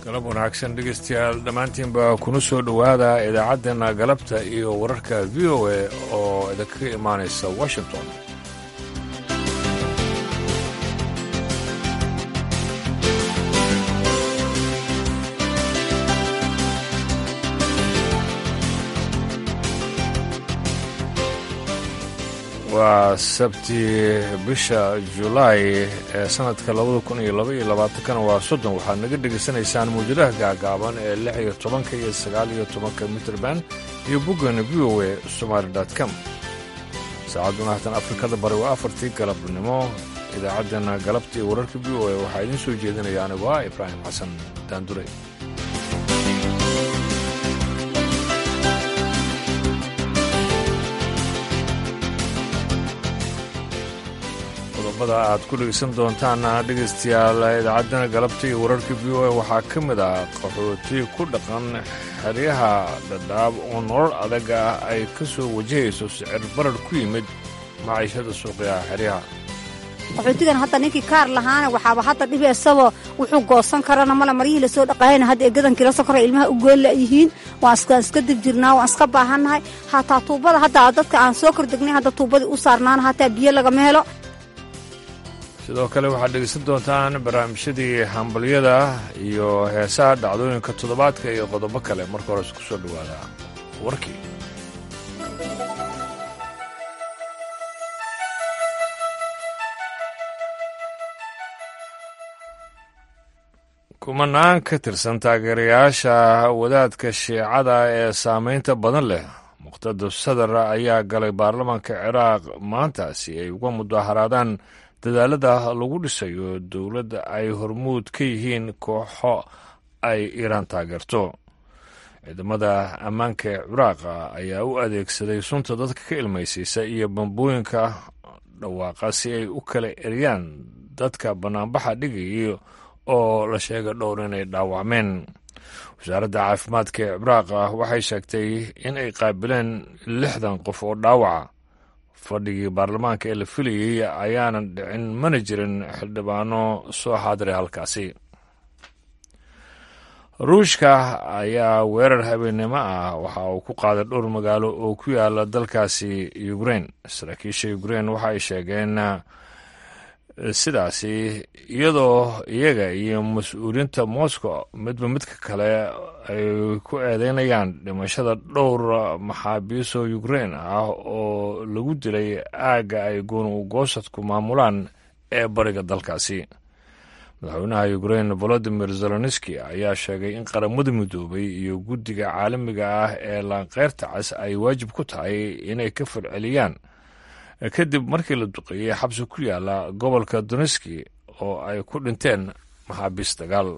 galab wanaagsan dhegaystayaal dhammaantiinba kuna soo dhowaada idaacaddeena galabta iyo wararka v o a oo idinkaga imaanaysa washington waa sabti bisha julaay ee sanadka labada kun iyo laba iyo labaatankana waa soddon waxaad naga dhegaysanaysaan muujadaha gaagaaban ee lix iyo tobanka iyo sagaal iyo tobanka mitrband iyo boggana v o a somaali com saacadduna hatan afrikada bari waa afartii galabnimo idaacaddeenna galabta iyo wararka v o a waxaa idiin soo jeedinaya anigu ah ibraahim xasan daandure qodobada aad ku dhegaysan doontaan dhegaystayaal idaacaddana galabta iyo wararka v o a waxaa ka mid ah qaxooti ku dhaqan xeryaha dhadhaab oo nolol adag ah ay ka soo wajahayso sicir barar ku yimid maciishada suuqyaha xeryaha qaxootigan hadda ninkii kaar lahaana waxaaba hadda dhibi isagoo wuxuu goosan karana male maryihii lasoo dhaqaayana hadda eegadan kila sokora ilmaha u goolla yihiin waan iska dib jirnaa waan iska baahannahay hataa tuubada hadda dadka aan soo kordegnay hadda tuubadii u saarnaana hataa biyo lagama helo sidoo kale waxaad dhegaysan doontaan barnaamijyadii hambalyada iyo heesaha dhacdooyinka toddobaadka iyo qodobo kale marka hore isku soo dhowaada warkii kumanaan ka tirsan taageerayaasha wadaadka shiicada ee saamaynta badan leh muqtada sadar ayaa galay baarlamaanka ciraaq maanta si ay uga mudaharaadaan dadaalada lagu dhisayo dowladda ay hormuud ka yihiin kooxo ay iiraan taageerto ciidamada ammaanka ee ciraaqa ayaa u adeegsaday sunta dadka ka ilmaysiisa iyo bambooyinka dhawaaqa si ay u kala eriyaan dadka bannaanbaxa dhigaya oo la sheega dhowr inay dhaawacmeen wasaaradda caafimaadka ee ciraaqa waxay sheegtay in ay qaabileen lixdan qof oo dhaawaca fadhigii baarlamaanka ee la filayey ayaanan dhicin mana jirin xildhibaano soo xaadiray halkaasi ruushka ayaa weerar habeennimo ah waxa uu ku qaaday dhowr magaalo oo ku yaala dalkaasi ukrein saraakiisha ukrein waxa ay sheegeen sidaasi iyadoo iyaga iyo mas-uuliyiinta moscow midba midka kale ay ku eedeynayaan dhimashada dhowr maxaabiisoo ukrein ah oo lagu dilay aagga ay gooni-ugoosadku maamulaan ee bariga dalkaasi madaxweynaha ukrein volodimir zelenski ayaa sheegay in qaramada midoobay iyo guddiga caalamiga ah ee laanqeyrta cas ay waajib ku tahay inay ka falceliyaan kadib markii la duqeeyey xabsi ku yaala gobolka doneski oo ay ku dhinteen maxaabiis dagaal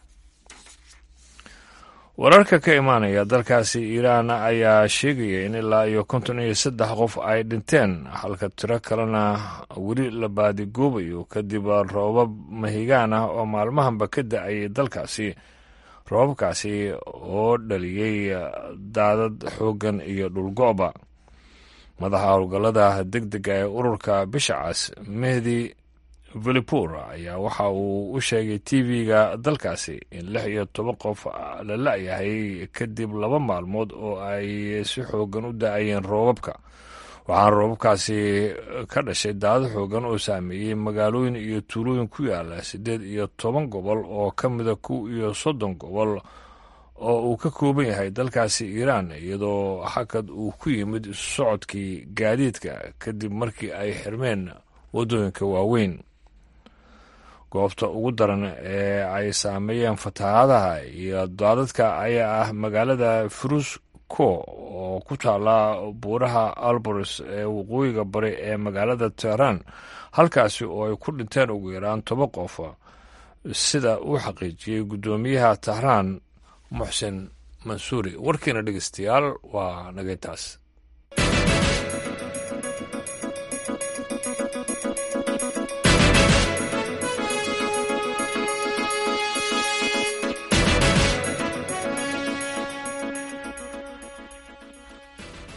wararka ka imaanaya dalkaasi iiraan ayaa sheegaya in ilaa iyo konton iyo saddex qof ay dhinteen halka tiro kalena weli la baadigoobayo kadib roobab mahigaan ah oo maalmahanba ka da-ayay dalkaasi roobabkaasi oo dhaliyey daadad xooggan iyo dhulgo'ba madaxa howlgallada deg dega ee ururka bisha cas mehdi velipur ayaa waxa uu u sheegay tv-ga dalkaasi in lix iyo toban qof la la-yahay kadib laba maalmood oo ay si xoogan u da-ayeen roobabka waxaana roobabkaasi ka dhashay daado xoogan oo saameeyey magaalooyin iyo tuulooyin ku yaala siddeed iyo toban gobol oo ka mida kow iyo soddon gobol oo uu ka kooban yahay dalkaasi iiraan iyadoo xakad uu ku yimid socodkii gaadiidka kadib markii ay xirmeen waddooyinka waaweyn goobta ugu daran ee ay saameeyeen fatahaadaha iyo daadadka ayaa ah magaalada frusko oo ku taala buuraha alboros ee waqooyiga bari ee magaalada teheraan halkaasi oo ay ku dhinteen ugu yaraan toban qof sida uu xaqiijiyey guddoomiyaha tehraan muxsen mansuuri warkiina dhegeystayaal waa nagaytaas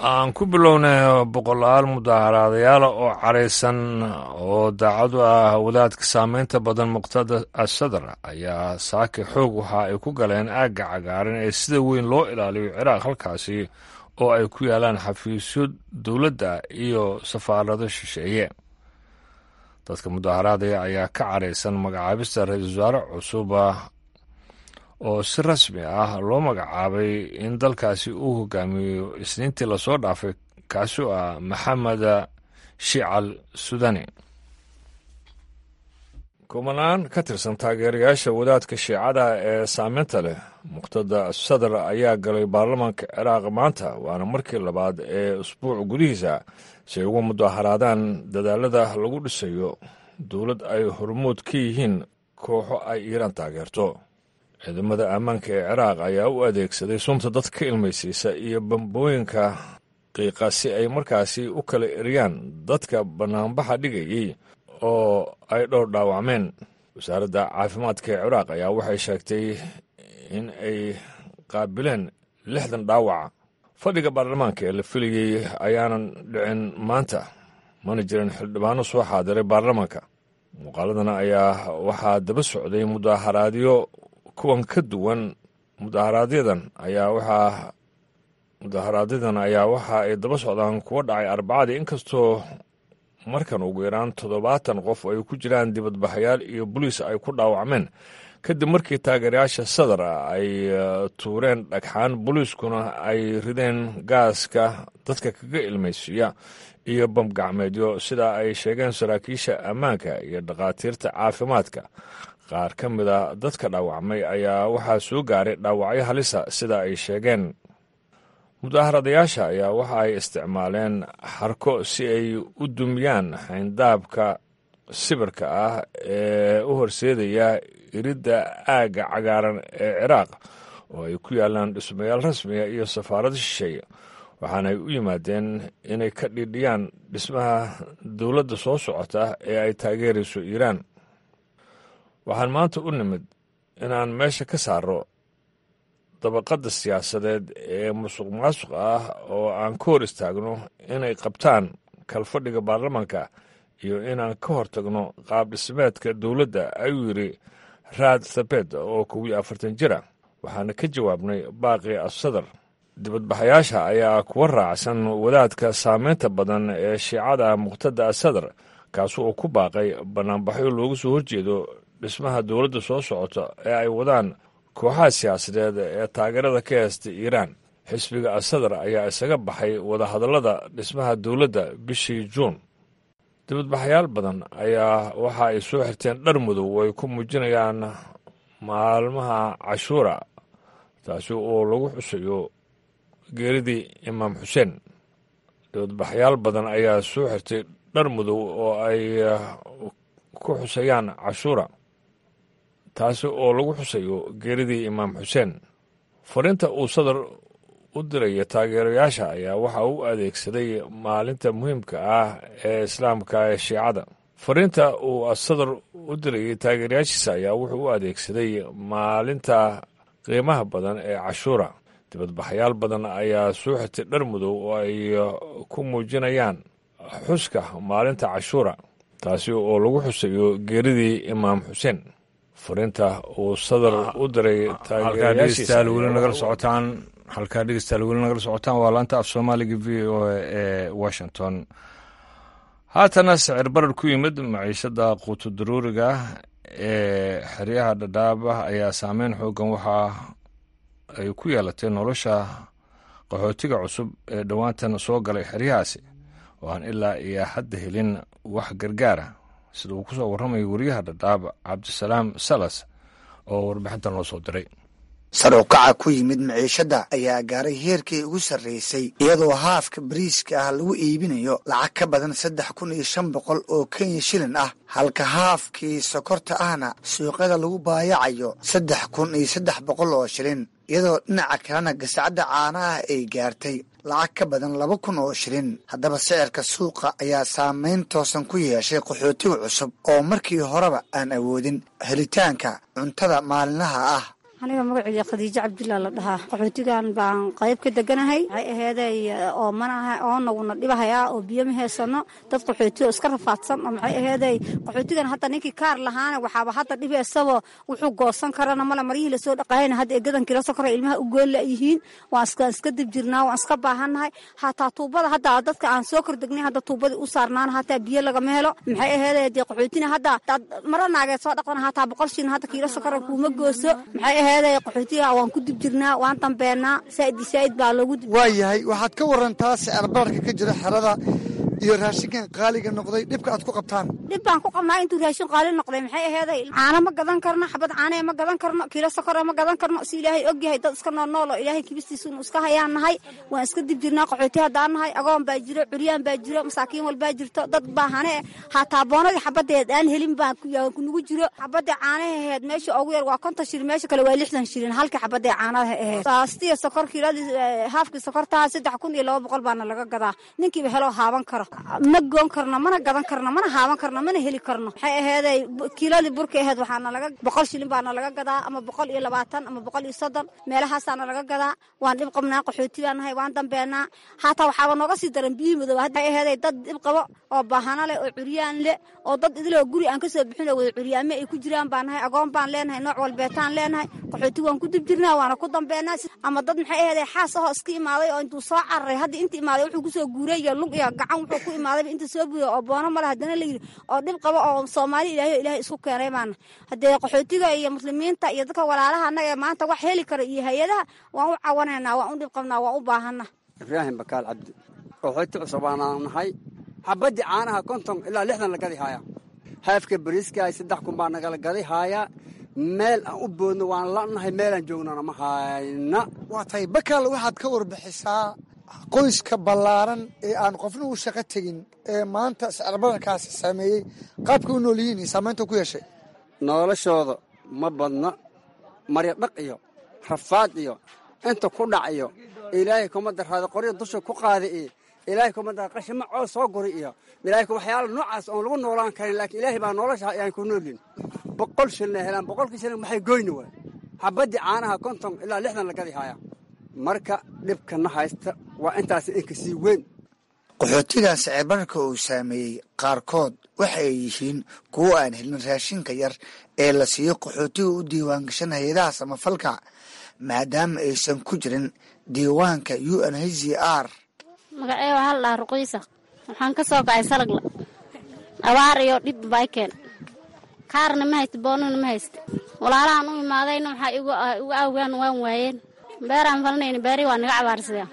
aan ku bilownay boqolaal mudaaharaadayaala oo caraysan oo daacadu ah wadaadka saameynta badan muqtada asadar ayaa saaki xoog waxa ay ku galeen aagga cagaaran ee sida weyn loo ilaaliyo ciraaq halkaasi oo ay ku yaalaan xafiisyo dowladda iyo safaarado shisheeye dadka mudaaharaadaya ayaa ka caraysan magacaabista ra-iisul wasaare cusuba oo si rasmi ah loo magacaabay in dalkaasi uu hogaamiyo isniintii lasoo dhaafay kaasoo ah maxamed shical sudani kumanaan ka tirsan taageerayaasha wadaadka shiicada ee saameynta leh muqtada sadar ayaa galay baarlamaanka ciraaq maanta waana markii labaad ee usbuuc gudihiisa si ay uga mudaaharaadaan dadaalada lagu dhisayo dowlad ay hormood ka yihiin kooxo ay iiraan taageerto ciidamada ammaanka ee ciraaq ayaa u adeegsaday sunta dad ka ilmaysiisa iyo bambooyinka qiiqa si ay markaasi u kala eriyaan dadka bannaanbaxa dhigayay oo ay dhowr dhaawacmeen wasaaradda caafimaadka ee ciraaq ayaa waxay sheegtay in ay qaabileen lixdan dhaawac fadhiga baarlamaanka ee la filayey ayaanan dhicin maanta mana jirin xildhibaano soo xaadiray baarlamaanka muuqaaladana ayaa waxaa daba socday mudaaharaadyo kuwan ka duwan mudaaharaadyadan ayaa waxaa mudaaharaadyadan ayaa waxa ay daba socdaan kuwa dhacay arbacadii inkastoo markan ugu yaraan toddobaatan qof ay ku jiraan dibadbaxayaal iyo boliis ay ku dhaawacmeen kadib markii taageerayaasha sadar ay tuureen dhagxaan boliiskuna ay rideen gaaska dadka kaga ilmaysiiya iyo bamgacmeedyo sida ay sheegeen saraakiisha ammaanka iyo dhakhaatiirta caafimaadka qaar ka mid a dadka dhaawacmay ayaa waxaa soo gaaray dhaawacyo halisa sida ay sheegeen mudaharadayaasha ayaa waxa ay isticmaaleen xarko si ay u dumiyaan xayndaabka sibirka ah ee u horseedaya iridda aagga cagaaran ee ciraaq oo ay ku yaalaan dhismayaal rasmiga iyo safaarado shisheeye waxaana ay u yimaadeen inay ka dhidhiyaan dhismaha dowladda soo socota ee ay taageerayso iiraan waxaan maanta u nimid inaan meesha ka saaro dabaqadda siyaasadeed ee musuq maasuq ah oo aan ka hor istaagno inay qabtaan kalfadhiga baarlamaanka iyo inaan ka hortagno qaab dhismeedka dowladda ayuu yidhi raad thabed oo kow iyo afartan jira waxaana ka jawaabnay baaqi asadar dibadbaxayaasha ayaa kuwa raacsan wadaadka saameynta badan ee shiicada muqtada asadar kaasu oo ku baaqay bannaanbaxyo looga soo horjeedo dhismaha dowladda soo socota ee ay wadaan kooxaha siyaasadeed ee taageerada ka heesta iiraan xisbiga asadar ayaa isaga baxay wadahadallada dhismaha dowladda bishii juun dibadbaxayaal badan ayaa waxa ay soo xirteen dhar madow oo ay ku muujinayaan maalmaha cashuura taasi oo lagu xusayo geeridii imaam xuseen dibadbaxayaal badan ayaa soo xirtay dhar madow oo ay ku xusayaan cashuura taasi oo lagu xusayo geeridii imaam xuseen fariinta uu sadar u diraya taageerayaasha ayaa waxa uu adeegsaday maalinta muhiimka ah ee islaamka ee shiicada fariinta uu sadar u dirayay taageerayaashiisa ayaa wuxuu u adeegsaday maalinta qiimaha badan ee cashuura dibadbaxayaal badan ayaa soo xirtay dhar madow oo ay ku muujinayaan xuska maalinta cashuura taasi oo lagu xusayo geeridii imaam xuseen fariinta uu sadar u diray taageerayaashiisa weli nagala socotaan halkaa dhegeystayaal weli nagala socotaan waa laanta af soomaaliga v o a ee washington haatana sicir barar ku yimid maciishada quuto daruuriga ee xeryaha dhadhaaba ayaa saameyn xoogan waxa ay ku yeelatay nolosha qaxootiga cusub ee dhowaantan soo galay xeryahaasi oo aan ilaa iyo hadda helin wax gargaara sida uu ku soo warramayo wariyaha dhadhaab cabdisalaam salas oo warbixintan loo soo diray sar u kaca ku yimid maciishadda ayaa gaaray heerkii ugu sarraysay iyadoo haafka bariiska ah lagu iibinayo lacag ka badan saddex kun iyo shan boqol oo kenya shilin ah halka haafkii sokorta ahna suuqyada lagu baayacayo saddex kun iyo saddex boqol oo shilin iyadoo dhinaca kalena gasacadda caanaha ay gaartay lacag ka badan laba kun oo shilin haddaba sicirka suuqa ayaa saameyn toosan ku yeeshay qaxootiga cusub oo markii horeba aan awoodin helitaanka cuntada maalinlaha ah aniga magaceyga khadiijo cabdillah la dhahaa qaxootigan baan qayb ka deganahay waxay aheeday oo manaha oonaguna dhibahayaa oo biyo ma heysano dad qaxooti oo iska rafaadsan oo maxay aheeday qaxootigan hadda ninkii kaar lahaana waxaaba hadda dhibi isabo wuxuu goosan karana male maryihii lasoo dhaqaayana hadda eegadan kila sokora ilmaha u goolla yihiin waan iska iska dib jirnaa waan iska baahannahay hataa tuubada hadda dadka aan soo kordegnay hadda tuubadii u saarnaana hataa biyo lagama helo maxay aheeday dee qaxootina hadda mara naageed soo dhaqdana hataa boqol shilin hadda kiilo sokora kuuma gooso maxay aheeday qaxootiga waan ku dib jirnaa waan dambeenaa saaid saaid baa loogu waa yahay waxaad ka warantaa sicir bararka ka jira xerada iyo raashinkan qaaliga noqday dhibka aad ku qabtaan dhib baan ku qabnaa intuu raashin qaali noqday maxay aheeday caano ma gadan karno xabad caanee ma gadan karno kiilo sokora ma gadan karno si ilaahay ogyahay dad iska nool nool oo ilaahay kibistiisa inu iska hayaan nahay waan iska dib jirnaa qaxooti haddaan nahay agoon baa jiro curyaan baa jiro masaakiin walbaa jirto dad baa hane hataa boonadii xabadeed aan helin baa kunugu jiro xabadii caanaha aheed meesha ugu yar waa konton shilin meesha kale waa lixdan shilin halkii xabadee caanaha aheed saastiya sokor kiiladii haafkii sokortaha saddex kun iyo laba boqol baana laga gadaa ninkiiba heloo haaban karo ma goon karno mana gadan karno mana haaban karno mana heli karno waxay aheeday kiiladii burka aheed waxaana laga boqol shilin baana laga gadaa ama boqol iyo labaatan ama boqol iyo soddon meelahaasaana laga gadaa waan dhib qabnaa qaxooti baan nahay waan dambeenaa hataa waxaaba nooga sii daran biyihii madooba waxay aheeday dad dhib qabo oo baahano leh oo curyaan leh oo dad idiloo guri aan kasoo bixin oo wada curyaame ay ku jiraan baan nahay agoon baan leenahay nooc walbeetaan leenahay qaxooti waan ku dib jirnaa waana ku dambeenaa ama dad maxay aheeday xaas ahoo iska imaaday oo intuu soo cararay hadda inta imaaday wuxuu kusoo guuray iyo lug iyo gacan wuxuu ku imaadayba inta soo buuya oo boono male haddana layidhi oo dhib qabo oo soomaali ilaahay o ilaahay isku keenay baana haddee qaxootiga iyo muslimiinta iyo dadka walaalaha annaga ee maanta wax heli kara iyo hay-adaha waan u cawanaynaa waan u dhib qabnaa waan u baahana ibraahim bakaal cabdi qaxooti cusub baanaan nahay xabadii caanaha konton ilaa lixdan la gadi haaya haafka bariiska saddex kun baa nagala gadi haaya meel aan u boodno waan lanahay meelaan joognana ma hayna waa tahay bakaal waxaad ka warbixisaa qoyska ballaaran ee aan qofna u shaqo tegin ee maanta sicirbadarkaasi saameeyey qaabka u nool yihiin iyo saamaynta ku yeeshay noloshooda ma badna marya dhaq iyo rafaad iyo inta ku dhac iyo ilaahay kuma daraada qorya dusha ku qaada iyo ilaahay kuma dara qashima coos soo guri iyo ilaahay waxyaala noocaas oon lagu noolaan karin laakiin ilaahay baa nolosha ayaan ku noolin boqol shilina helaan boqolkii shilin maxay goyni waay xabadii caanaha konton ilaa lixdan la gadi haaya marka dhibkana haysta waa intaas inka sii weyn qaxootigan sicirbararka uu saameeyey qaarkood waxa ay yihiin kuwo aan helin raashinka yar ee la siiyo qaxootiga u diiwaangashan hay-adaha samafalka maadaama aysan ku jirin diiwaanka u n h c r magacee waxaa la dhahaa ruquysa waxaan ka soo kacay salagla abaar iyo dhib baa keen kaarna ma haysta boonana ma haysta walaalahaan u imaadayna waxaa igu awgaan waan waayeen beeraan falanayna beeri waa naga cabaarsadeen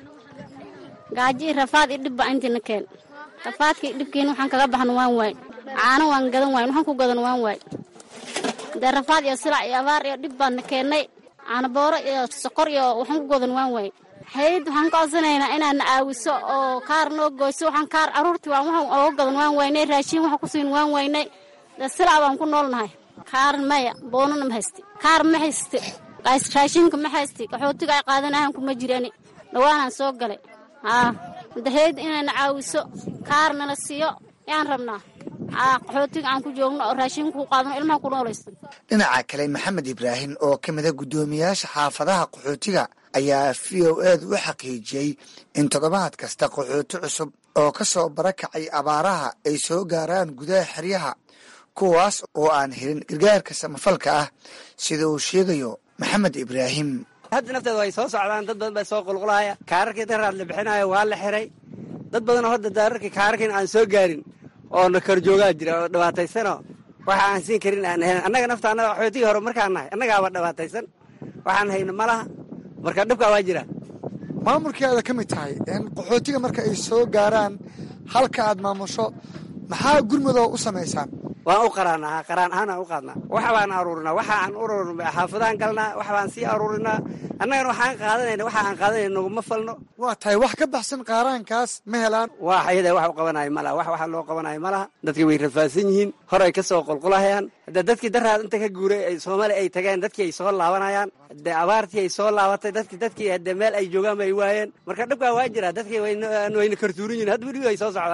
gaajo iyo rafaad iyo dhib baa intiina keen rafaadkii dhibkiina waxaan kaga baxno waan waay caano waan gadan waayn waxaan ku gadan waan waay dee rafaad iyo silac iyo abaar iyo dhib baana keennay caanabooro iyo sokor iyo waxaan ku gadan waan waay hayd waxaan ka codsanaynaa inaadna caawiso oo kaar noo goyso waxaan kaar caruurtii waan waxaan ooga gadan waan waynay raashiin waxaan ku siin waan waynay dee silac baan ku noolnahay kaar maya boonana ma haysti kaar ma haysti raashinka ma haysti qaxootiga ay qaadanahan kuma jirani dhawaanaan soo galay haa dahayd inayna caawiso kaarnala siiyo yaan rabnaa haa qaxootiga aan ku joogno oo raashinka ku qaadano ilmaha ku noolaysto dhinaca kale maxamed ibraahim oo ka mida guddoomiyaasha xaafadaha qaxootiga ayaa v o edu u xaqiijiyey in toddobaad kasta qaxooti cusub oo ka soo barakacay abaaraha ay soo gaaraan gudaha xeryaha kuwaas oo aan helin gargaarka samafalka ah sida uu sheegayo maxamed ibraahim hadda nafteeda way soo socdaan dad badan baa soo qulqulahaya kaararkii daraad la bixinayo waa la xiray dad badanoo hadda daararkii kaararkiin aan soo gaarin oo na karjoogaa jira oo dhibaataysano waxa aan siin karin aan ahayn annaga nafta annaga waxootigii hore markaan nahay annagaaba dhibaataysan waxaan hayno ma laha marka dhibkaa waa jira maamulkeeda ka mid tahay in qaxootiga marka ay soo gaaraan halka aad maamusho maxaa gurmudoo u samaysaan waan u qaraanaa qaraan ahaanaan u qaadnaa wax baan aruurinaa waxa aan ururin xaafadaan galnaa wax baan sii aruurinaa annagana waxaan qaadanayna waxa aan qaadanayna naguma falno waa tahay wax ka baxsan qaaraankaas ma helaan waa ayada wax u qabanayo malaha wax waxa loo qabanayo malaha dadkii way rafaadsan yihiin horay ka soo qulqulahayaan hadde dadkii daraad inta ka guuray ay soomaali ay tageen dadkii ay soo laabanayaan de abaartii ay soo laabatay dadki dadkii hadde meel ay joogaan bay waayeen marka dhibkaa waa jira dadkii wayna kartuurin yihin hadda weliba ay soo socdaan dadka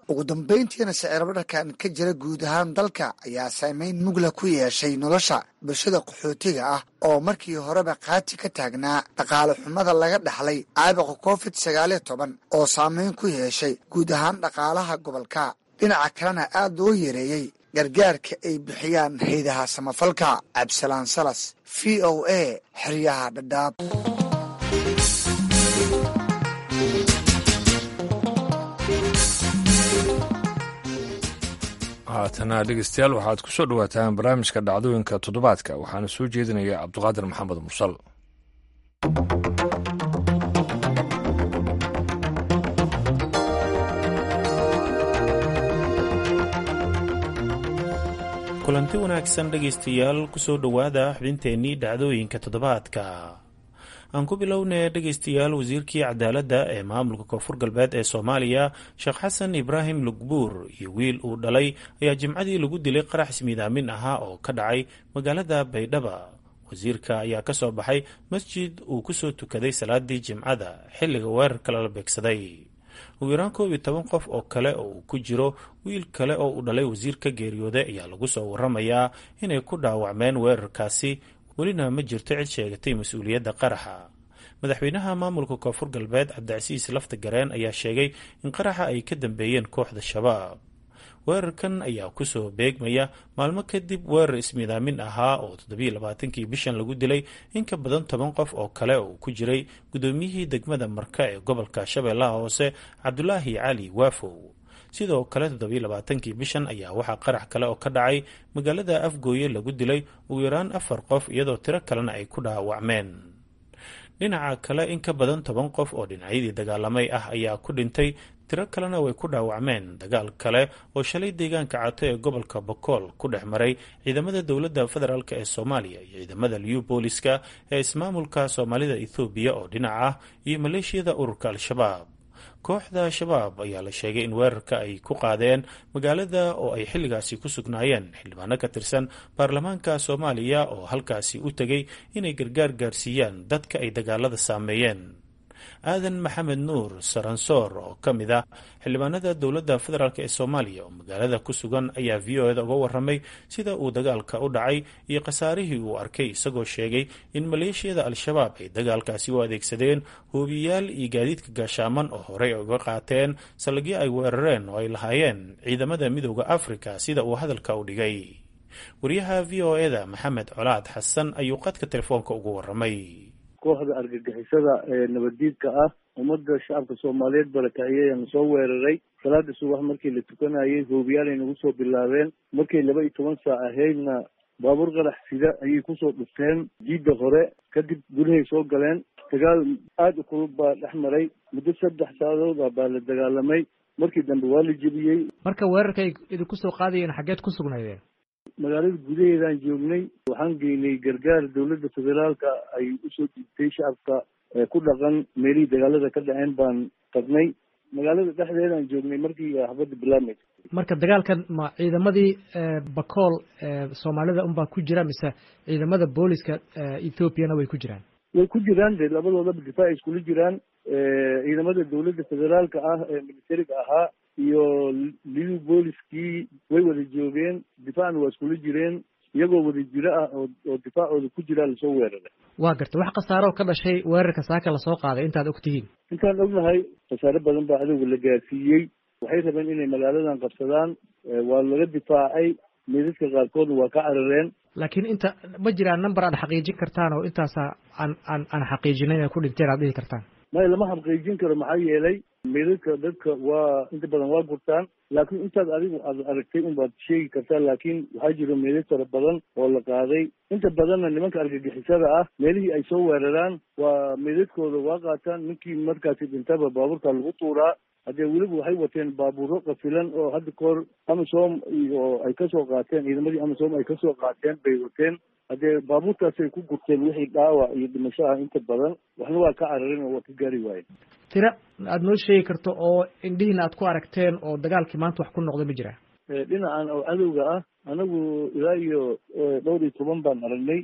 ugu dambayntiina sicirbararkan ka jira guud ahaan dalka ayaa saameyn mugla ku yeeshay nolosha bulshada qaxootiga ah oo markii horeba qaati ka taagnaa dhaqaale xumada laga dhaxlay caabuqa covid sagaaliyo toban oo saameyn ku yeeshay guud ahaan dhaqaalaha gobolka dhinaca kalena aad loo yareeyey gargaarka ay bixiyaan haydaha samafalka cabdisalaan salas v o a xeryaha dhadhaab haatana dhegeystayaal waxaad ku soo dhowaataan barnaamijka dhacdooyinka toddobaadka waxaana soo jeedinaya cabduqaadir maxamed mursal kulanti wanaagsan dhegaystayaal kusoo dhowaada xubinteennii dhacdooyinka toddobaadka aan ku bilownay dhegaystayaal wasiirkii cadaaladda ee maamulka koonfur galbeed ee soomaaliya sheekh xasan ibraahim lugbuur iyo wiil uu dhalay ayaa jimcadii lagu dilay qarax ismiidaamin ahaa oo ka dhacay magaalada baydhaba wasiirka ayaa ka soo baxay masjid uu kusoo tukaday salaadii jimcada xilliga weerarka lala beegsaday ugu yaraan koob iyo toban qof oo kale oo uu ku jiro wiil kale oo uu dhalay wasiirka geeriyooday ayaa lagu soo waramayaa inay ku dhaawacmeen weerarkaasi welina ma jirto cid sheegatay mas-uuliyadda qaraxa madaxweynaha maamulka koonfur galbeed cabdicasiis lafta gareen ayaa sheegay in qaraxa ay ka dambeeyeen kooxda shabaab weerarkan ayaa kusoo beegmaya maalmo kadib weerar ismiidaamin ahaa oo toddobiyo labaatankii bishan lagu dilay in ka badan toban qof oo kale oo ku jiray guddoomiyihii degmada marka ee gobolka shabeellaha hoose cabdulaahi cali waafow sidoo kale toddobiyo labaatankii bishan ayaa waxaa qarax kale oo ka dhacay magaalada afgooye lagu dilay ugu yaraan afar qof iyadoo tiro kalena ay ku dhaawacmeen dhinaca kale in ka badan toban qof oo dhinacyadii dagaalamay ah ayaa ku dhintay tiro kalena way ku dhaawacmeen dagaal kale oo shalay deegaanka cato ee gobolka bokool ku dhex maray ciidamada dowladda federaalk ee soomaaliya iyo ciidamada liu booliska ee ismaamulka soomaalida ethoobiya oo dhinac ah iyo maleeshiyada ururka al-shabaab kooxda shabaab ayaa la sheegay in weerarka ay ku qaadeen magaalada oo ay xilligaasi ku sugnaayeen xildhibaano ka tirsan baarlamaanka soomaaliya oo halkaasi u tegay inay gargaar gaarsiiyaan dadka ay dagaalada saameeyeen aadan maxamed nuur saransoor oo ka mid ah xildhibaanada dowladda federaalk ee soomaaliya oo magaalada ku sugan ayaa v o eda uga waramay sida uu dagaalka u dhacay iyo khasaarihii uu arkay isagoo sheegay in maleeshiyada al-shabaab ay dagaalkaasi u adeegsadeen hoobiyaal iyo gaadiidka gaashaaman oo horey uga qaateen saldhigyo ay weerareen oo ay lahaayeen ciidamada midooda afrika sida uu hadalka u dhigay wariyaha v o eda maxamed colaad xasan ayuu qadka telefoonka ugu waramay kooxda argagixisada ee nabaddiidka ah ummadda shacabka soomaaliyeed barakaciyayana soo weeraray salaada subax markii la tukanayay hoobiyaal ay nagu soo bilaabeen markay laba iyo toban saac ahaydna baabuur qarax sida ayay kusoo dhufteen jiidda hore kadib gudahay soo galeen dagaal aada u kulub baa dhex maray muddo saddex saacadood ah baa la dagaalamay markii dambe waa la jebiyey marka weerarka ay idinku soo qaadayeen xaggeed ku sugnaydeen magaalada gudaheedaan joognay waxaan geynay gargaar dowladda federaalka ay usoo dhiibtay shacabka ku dhaqan meelihii dagaalada ka dhaceen baan tagnay magaalada dhexdeedaan joognay markii xabadda bilaabmaysa marka dagaalkan ma ciidamadii bakool soomaalida unbaa ku jira mise ciidamada booliska ethoobiana way ku jiraan way ku jiraan de labadoodaba difaac iskula jiraan ciidamada dowladda federaalka ah ee militariga ahaa iyo liu booliskii way wada joogeen difaacna waa iskula jireen iyagoo wada jiro ah oo oo difaacooda ku jiraa lasoo weeraray waa garta wax khasaaro ka dhashay weerarka saaka lasoo qaaday intaad og tihiin intaan ognahay khasaare badan baa cadowga la gaarsiiyey waxay rabeen inay magaaladan qabsadaan waa laga difaacay meedadka qaarkoodna waa ka carareen laakiin inta ma jiraan number aad xaqiijin kartaan oo intaasa aan aan aan xaqiijinay inay ku dhinteen aad dhihi kartaan maya lama xaqiijin karo maxaa yeelay meedadka dadka waa inta badan waa gurtaan laakiin intaad adigu aad aragtay unbaad sheegi kartaa laakiin waxaa jiro meedad fara badan oo la qaaday inta badanna nimanka argagixisada ah meelihii ay soo weeraraan waa meedadkooda waa qaataan ninkii markaasi dhintaba baabuurka lagu tuuraa haddee weliba waxay wateen baabuuro qafilan oo hadda kahor amisom oo ay kasoo qaateen ciidamadii amisom ay kasoo qaateen bay wateen haddee baabuurtaasay ku gurteen wixii dhaawac iyo dhimasho ah inta badan waxna waa ka cararin oo waa ka gaari waayeen tira aad noo sheegi karto oo indhihiina aad ku aragteen oo dagaalkii maanta wax ku noqda ma jira dhinacan oo cadowga ah anagu ilaa iyo dhowr iyo toban baan aragnay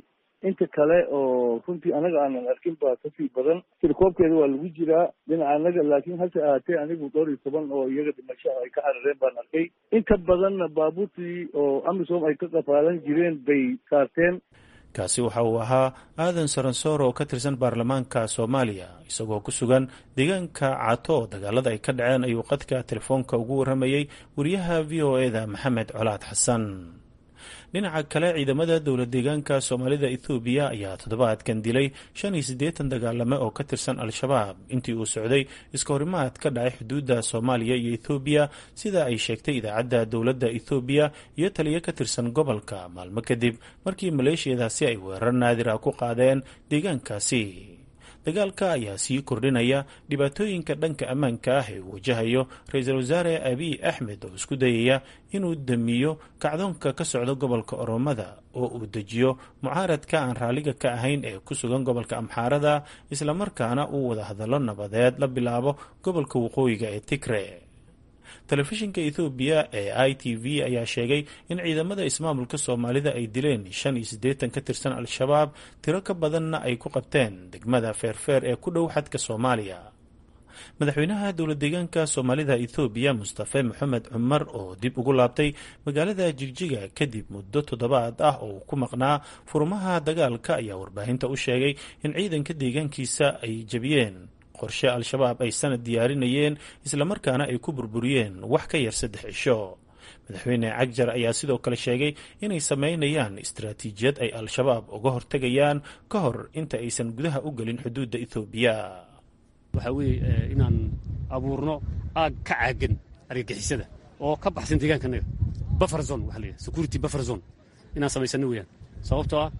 inta kale oo runtii anaga aanan arkin baa kasii badan tirkoobkeeda waa lagu jiraa dhinaca anaga laakiin hase ahaatee anigu dhowr iyo toban oo iyaga dhimasho ay ka carareen baan arkay inta badanna baabuurtii oo amisom ay ka qafaalan jireen bay saarteen kaasi waxa uu ahaa aadan saransoor oo ka tirsan baarlamaanka soomaaliya isagoo ku sugan deegaanka caato oo dagaalada ay ka dhaceen ayuu qadka telefoonka ugu warramayey wariyaha v o e da maxamed colaad xasan dhinaca kale ciidamada dowlad deegaanka soomaalida ethoobiya ayaa toddobaadkan dilay shan iyo siddeetan dagaalame oo ka tirsan al-shabaab intii uu socday iska horimaad ka dhacay xuduudda soomaaliya iyo ethoobiya sida ay sheegtay idaacadda dowladda ethoobiya iyo taliyo ka tirsan gobolka maalmo kadib markii maleeshiyadaasi ay weerar naadir ah ku qaadeen deegaankaasi dagaalka ayaa sii kordhinaya dhibaatooyinka dhanka ammaanka ah ee uu wajahayo ra-iisul wasaare abiy axmed oo isku dayaya inuu damiyo kacdoonka ka socda gobolka oromada oo uu dejiyo mucaaradka aan raalliga ka ahayn ee ku sugan gobolka amxaarada islamarkaana uu wada hadallo nabadeed la bilaabo gobolka waqooyiga ee tigre telefishinka ethoobiya ee i t v ayaa sheegay in ciidamada ismaamulka soomaalida ay dileen shan iyo siddeetan ka tirsan al-shabaab tiro ka badanna ay ku qabteen degmada feerfeer ee ku dhow xadka soomaaliya madaxweynaha dowlad deegaanka soomaalida ethoobiya mustafe maxamed cumar oo dib ugu laabtay magaalada jigjiga kadib muddo toddobaad ah oo uu ku maqnaa furmaha dagaalka ayaa warbaahinta u sheegay in ciidanka deegaankiisa ay jebiyeen qorshe al-shabaab ay sanad diyaarinayeen islamarkaana ay ku burburiyeen wax ka yar saddex cisho madaxweyne cagjar ayaa sidoo kale sheegay inay sameynayaan istaraatiijiyad ay al-shabaab uga hortegayaan ka hor inta aysan gudaha u gelin xuduudda ethoobiya waxaa weeye inaan abuurno aag ka caagan argagixisada oo ka baxsan deegaankanaga buffer zone waxa la yidhaha security buffer zone inaan samaysano weeyaan sababtoo ah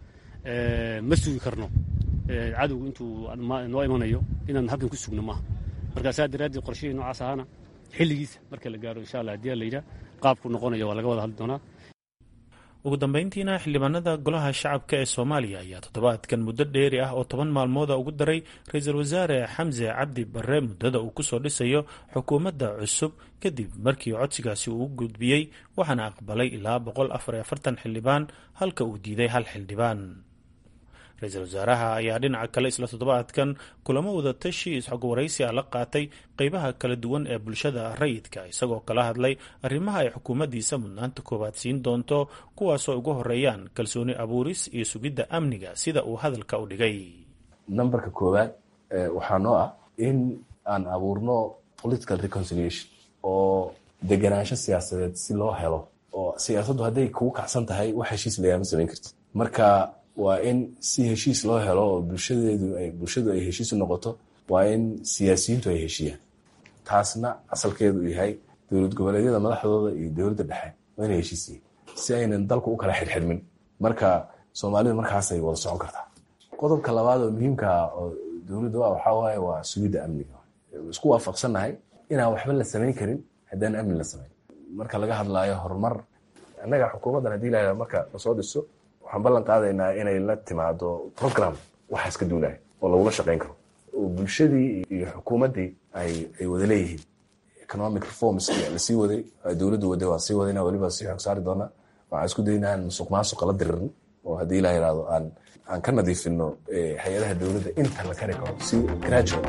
ma sugi karno cadowgu intuu noo imanayo inaan halkan ku sugno maaha marka saa daraaddeed qorshihii noocaas ahaana xilligiisa marka la gaaro insha allah haddii la yidhaha qaabku noqonayo waa laga wada hadli doonaa ugu dambeyntiina xildhibaanada golaha shacabka ee soomaaliya ayaa toddobaadkan muddo dheeri ah oo toban maalmooda ugu daray ra-iisul wasaare xamse cabdi barre muddada uu kusoo dhisayo xukuumadda cusub kadib markii codsigaasi uu gudbiyey waxaana aqbalay ilaa boqol afar iyo afartan xildhibaan halka uu diiday hal xildhibaan ra-iisul wasaaraha ayaa dhinaca kale isla toddobaadkan kulamo wadatashi isxog waraysi ah la qaatay qeybaha kala duwan ee bulshada rayidka isagoo kala hadlay arrimaha ay xukuumaddiisa mudnaanta koowaad siin doonto kuwaasoo ugu horeeyaan kalsooni abuuris iyo sugidda amniga sida uu hadalka u dhigay nambarka koowaad waxaa noo ah in aan abuurno political reconciliation oo deganaansho siyaasadeed si loo helo oo siyaasaddu hadday kugu kacsan tahay wax heshiis lagaama samayn karti marka waa in si heshiis loo helo oo bulshadeedu ay bulshadu ay heshiis u noqoto waa in siyaasiyiintu ay heshiiyaan taasna asalkeedu uu yahay dowlad goboleedyada madaxdooda iyo dowladda dhexe waa inay heshiisiyin si aynan dalku u kala xirxirmin marka soomaalidu markaasay wada socon kartaa qodobka labaad oo muhiimka ah oo dowladdu ah waxaa waaye waa sugidda amniga isku waafaqsannahay inaan waxba la samayn karin haddaan amni la samayn marka laga hadlaayo horumar annaga xukuumaddan haddii la marka lasoo dhiso waxaan ballan qaadaynaa inay la timaado program waxaas ka duulaya oo lagula shaqayn karo oo bulshadii iyo xukuumaddii ay ay wada leeyihiin economic reforms lasii waday dowladdu waday waa sii wadayna weliba sii xog saari doonaa waxaan isku daynaa aan musuq maasuqa la diririn oo haddii la yidhaahdo aan aan ka nadiifino hay-adaha dowladda inta la kari karo si gradual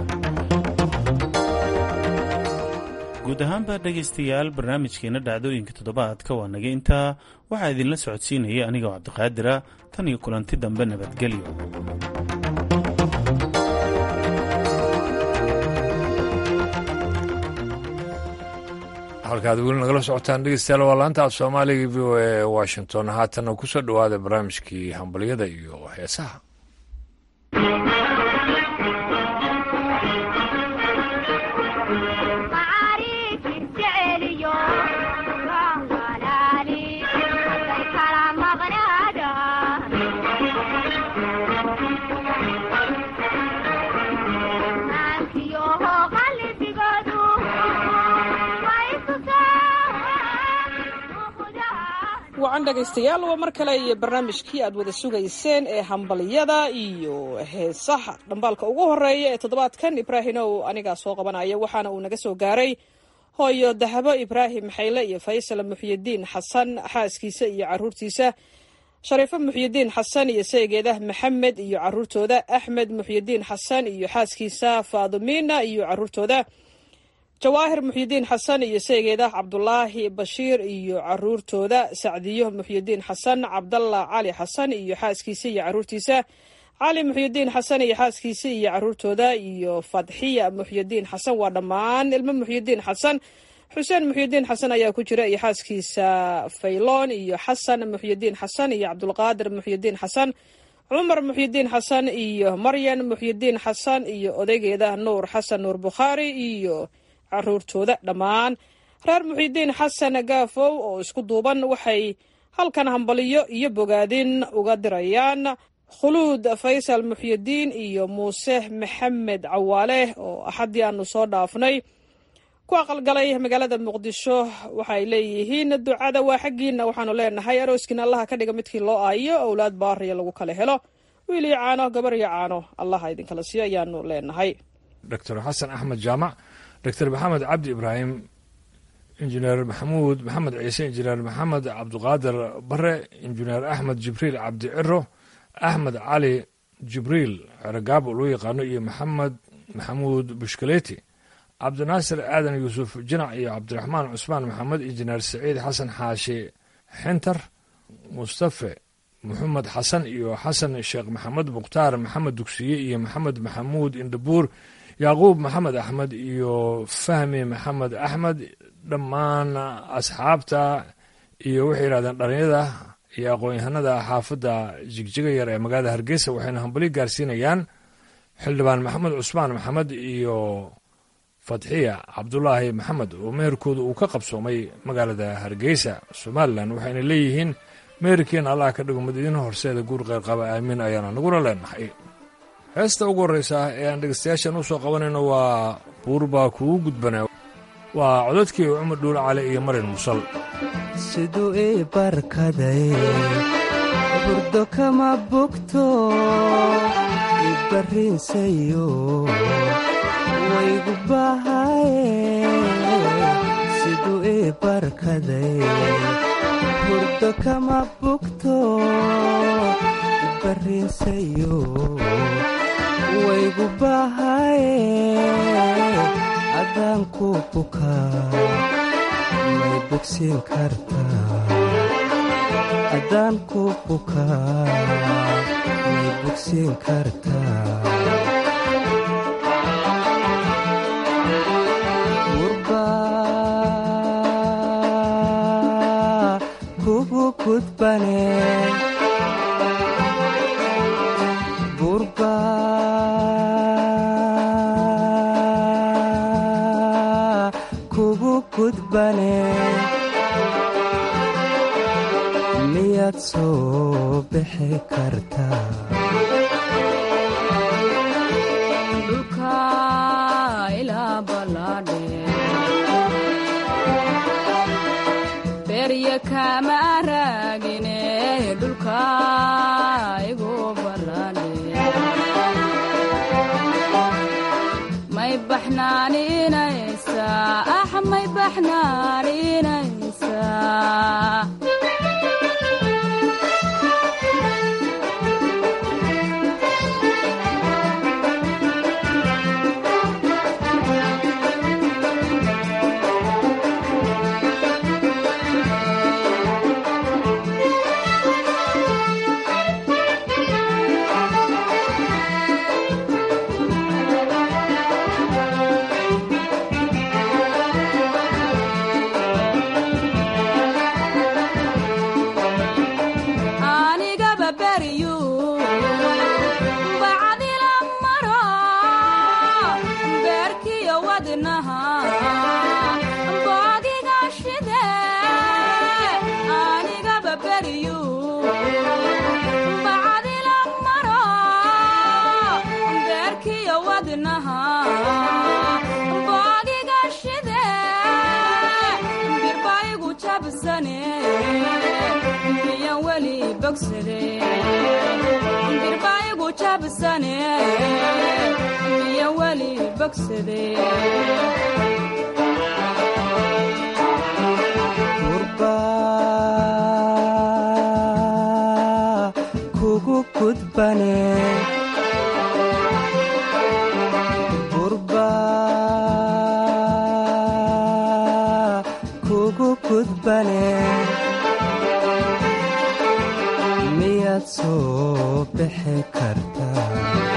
guud ahaanba dhegaystayaal barnaamijkeena dhacdooyinka toddobaadka waa naga intaa waxaa idinla socodsiinaya anigoo cabdiqaadira tan iyo kulanti dambe nabadgelyo halkaad weli nagala socotaan dhegeystayaal waa laanta af soomaaliga v o e washington haatana kusoo dhowaada barnaamijkii hambalyada iyo heesaha wacan dhegaystayaal waa mar kale iyo barnaamijkii aad wada sugayseen ee hambalyada iyo heesaha dhambaalka ugu horeeya ee toddobaadkan ibraahimow anigaa soo qabanaya waxaana uu naga soo gaaray hooyo dahabo ibraahim xayle iyo faysal muxyidiin xasan xaaskiisa iyo caruurtiisa shariifo muxyidiin xasan iyo saygeeda maxamed iyo caruurtooda axmed muxyidiin xasan iyo xaaskiisa faadumina iyo caruurtooda jawaahir muxyidiin xasan iyo saygeeda cabdulaahi bashiir iyo caruurtooda sacdiyo muxyidiin xasan cabdalla cali xasan iyo xaaskiisa iyo caruurtiisa cali muxyidiin xasan iyo xaaskiisa iyo caruurtooda iyo fadxiya muxyidiin xasan waa dhammaan ilmo muxyidiin xasan xuseen muxyidiin xasan ayaa ku jira iyo xaaskiisa fayloon iyo xasan muxyidiin xasan iyo cabdulqaadir muxyidiin xasan cumar muxyidiin xasan iyo maryan muxyidiin xasan iyo odaygeeda nuur xasan nuur bukhaari iyo caruurtooda dhammaan reer muxyidiin xasan gaafow oo isku duuban waxay halkan hambaliyo iyo bogaadin uga dirayaan khuluud faysal muxyidiin iyo muuse maxamed cawaale oo axaddii aanu soo dhaafnay ku aqalgalay magaalada muqdisho waxay leeyihiin ducada waa xaggiina waxaanu leenahay arooskiina allaha ka dhiga midkii loo aayo owlaad baariya lagu kala helo wiil iyo caano gabar iyo caano allaha idinkala siiyo ayaanu leenahay doctor xasan axmed jaamac doctor maxamed cabdi ibraahim injineer maxamuud maxamed ciise injineer maxamed cabdiqaadir bare injineer axmed jibriil cabdi ciro axmed cali jibriil ceragaabo loo yaqaano iyo maxamed maxamuud bushkaleeti cabdinaasir aadan yuusuf jinac iyo cabdiraxmaan cusmaan maxamed injineer saciid xasan xaashi xintar mustafe maxamed xasan iyo xasan sheekh maxamed mukhtaar maxamed dugsiye iyo maxamed maxamuud indhabuur yacquub maxamed axmed iyo fahmi maxamed axmed dhammaan asxaabta iyo waxay yidhahdeen dhalinyada iyo aqoon-yahanada xaafadda jigjiga yar ee magaalada hargeysa waxayna hambali gaarsiinayaan xildhibaan maxamed cusmaan maxamed iyo fatxiya cabdulaahi maxamed oo meherkooda uu ka qabsoomay magaalada hargeysa somalilan waxayna leeyihiin meherkiina allah ka dhigo mid idin horseeda guur qeyrqaba aamiin ayaana naguna leenahay heesta ugu horreysa ee aan dhegeystayaashan u soo qabanayno waa buurbaa kugu gudbana waa codadkii cumar dhuul cali iyo marin musal siduu ii barkaday burdo kama bogto ibarriinsayo waygu bahaye siduu ii barkaday burdo kama bogto ibarriinsayo waygu bahaye adaan ku bukaa may bogsiin kartaa adaan ku bukaa may bogsiin kartaa gurbaa kugu gudbane gurbaa kugu gudbane miyaad soo bixi kartaa dhulka ilaa ballaadhe berya kama raagine dhulka igu ballaadhe may baxnaaninaysaa ah may baxnaaninaysaa anigaba beryu bacdila maro beerkiyo wadnaha boogiga shide anigaba beryu bacdila maro beerkiyo wadnaha boogiga shide birbaigu jabsane miyan weli bogsade birbaigu jabsane miyan weli bogsade gudbane gurba kugu gudbane miyaad soo bixi kartaa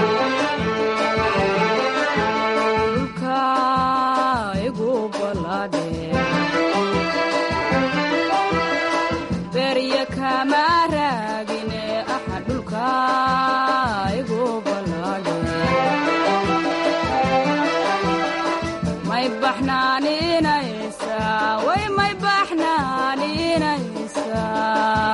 dhulka igu ballaadhe berya kama raagine axa dhulka igu ballaadhe may baxnaaninaysaa way may baxnaaninaysaa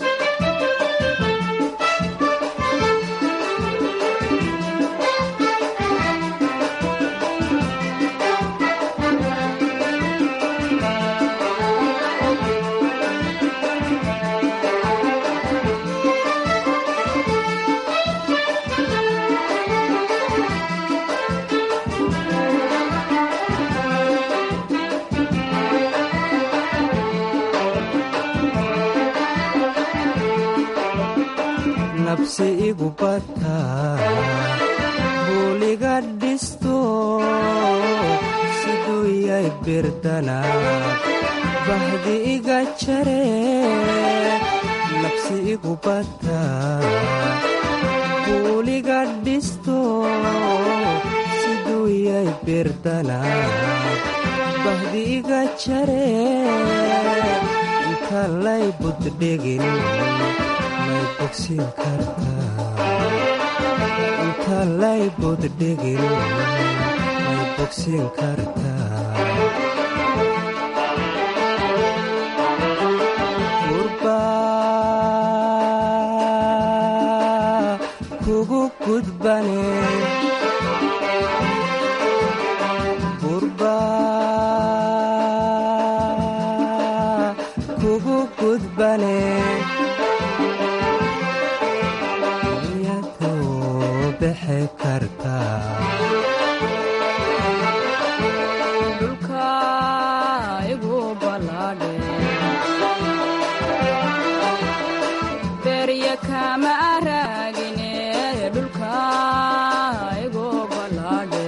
nabsi igu bata buuliga dhisto siduu yay birdana bahdi iga jare nabsi igu bata buuliga dhisto siduu yay birdana bahdi iga jare inta lay buddhigin may bogsin kartaa inta lay buddhigin may bogsin kartaa gurba kugu gudbane gurba kugu gudbane bixi kartaa dhulka igu ballaadhe berya kama raagine dhulka igu ballaadhe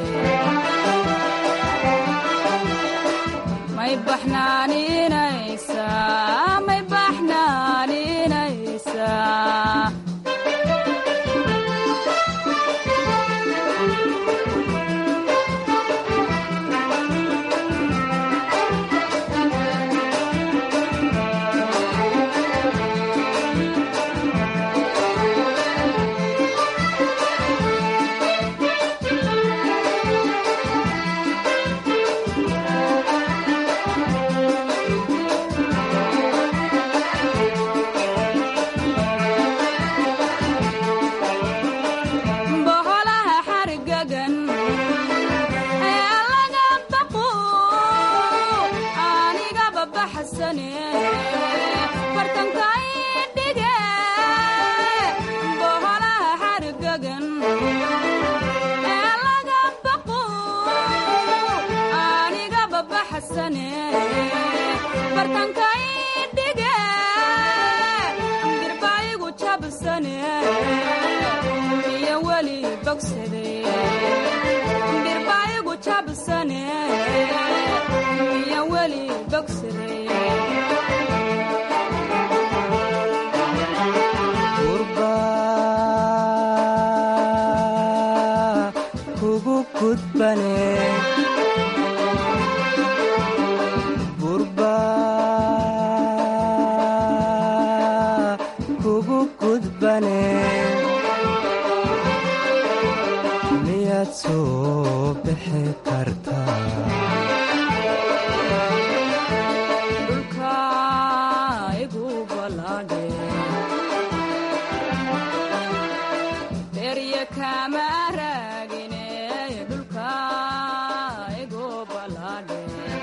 may baxnaaninaysaa may baxnaaninaysaa boholaha xargagan ee laga baqo anigaba baxsane bartankay dhige boholaha xargagan ee laga baqo anigaba baxsane bartankay dhige dirbaayigu jabsane iyo weli bogsade dirbaayigu jabsane iyo weli bogsade gurba kugu gudbane gurba kugu gudbane miyaad soo bixi kartaa dhulka igu ballaadhe berya kama raagine dhulka igu ballaadhe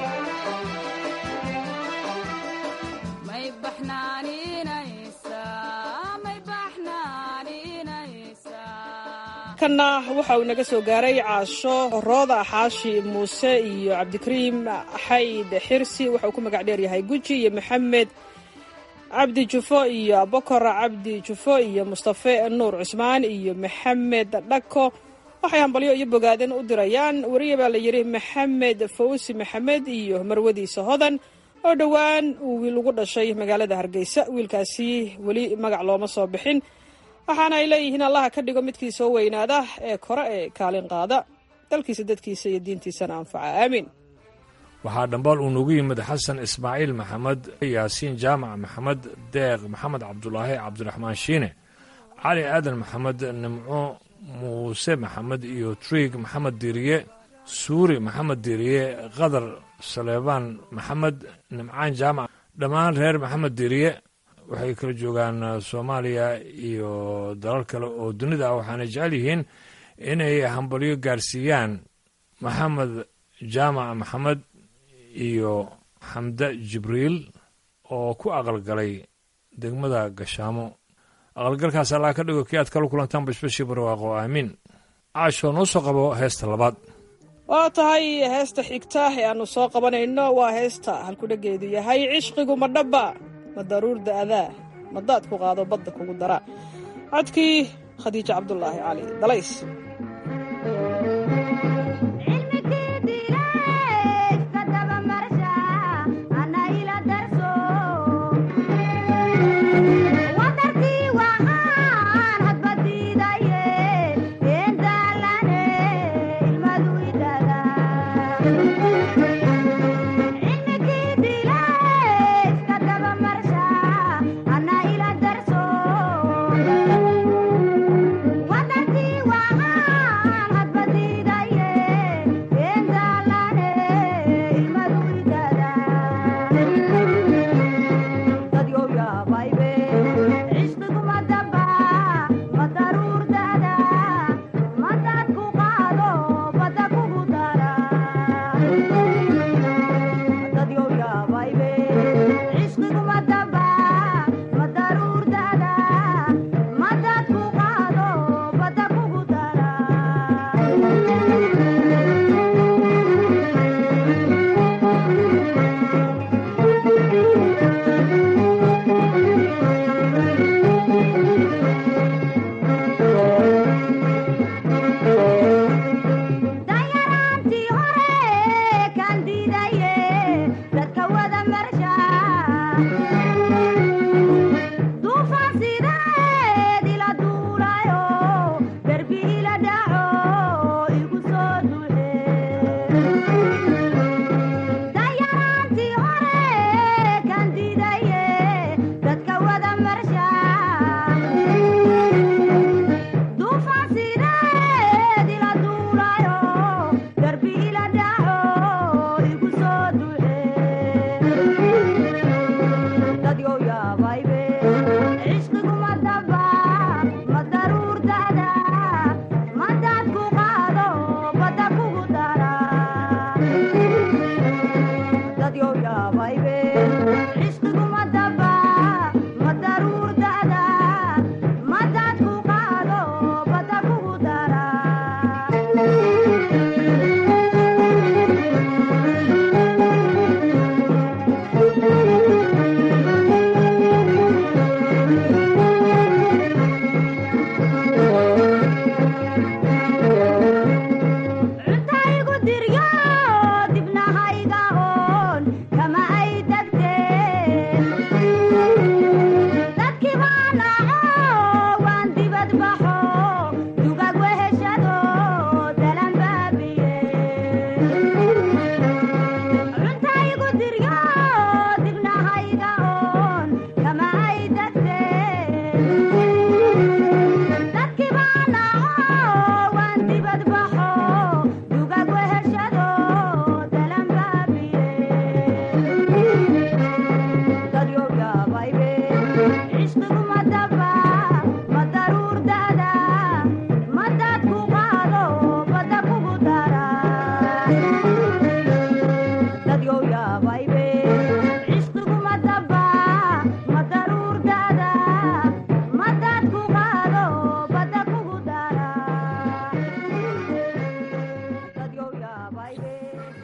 may baxnaaninaysaa may baxnaaninaysaa kanna waxa uu naga soo gaaray caasho rooda xaashi muuse iyo cabdikariim xayd xirsi waxa uu ku magac dheer yahay guji iyo maxamed cabdi jufo iyo abokor cabdi jufo iyo mustafe nuur cusmaan iyo maxamed dhako waxay hambalyo iyo bogaadin u dirayaan weriya baa la yidhi maxamed fawsi maxamed iyo marwadiisa hodan oo dhowaan uu wiil ugu dhashay magaalada hargeysa wiilkaasi weli magac looma soo bixin waxaana ay leeyihiin allaha ka dhigo midkii soo weynaada ee kore ee kaalin qaada dalkiisa dadkiisa iyo diintiisana anfaca aamiin waxaa dhambaal uu noogu yimid xasan ismaaciil maxamed yaasiin jaamac maxamed deeq maxamed cabdulaahi cabdiraxmaan shiine cali aadan maxamed nimco muuse maxamed iyo triig maxamed diiriye suuri maxamed diiriye qadar saleebaan maxamed nimcaan jaamac dhammaan reer maxamed diiriye waxay kala joogaan soomaaliya iyo dalal kale oo dunida ah waxaana jecel yihiin inay hambalyo gaarsiiyaan maxamed jaamac maxamed iyo xamde jibriil oo ku aqalgalay degmada gashaamo aqalgalkaas allaa ka dhigo kii aad kala kulantaan bashbashii barwaaqo aamiin caashoo noo soo qabo heesta labaad waa tahay heesta xigta ee aannu soo qabanayno waa heesta halkudhageedu yahay cishqigu ma dhabba ma daruur da'daa ma daad ku qaado badda kugu dara codkii khadiijo cabdulaahi cali dalays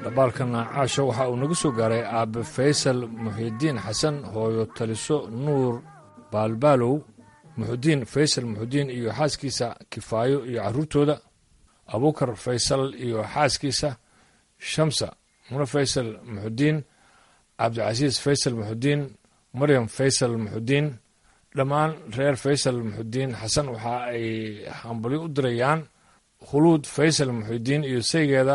dabaalkana caasho waxa uu nagu soo gaaray aabe faysal muxidiin xasan hooyo taliso nuur baalbaalow muxudiin faysal muxudiin iyo xaaskiisa kifaayo iyo carruurtooda abuukar faysal iyo xaaskiisa shamsa mune faysal muxudiin cabdicasiis faysal muxudiin maryam faysal muxudiin dhammaan reer faysal muxudiin xasan waxa ay hambalyo u dirayaan khuluud faysal muxudiin iyo saygeeda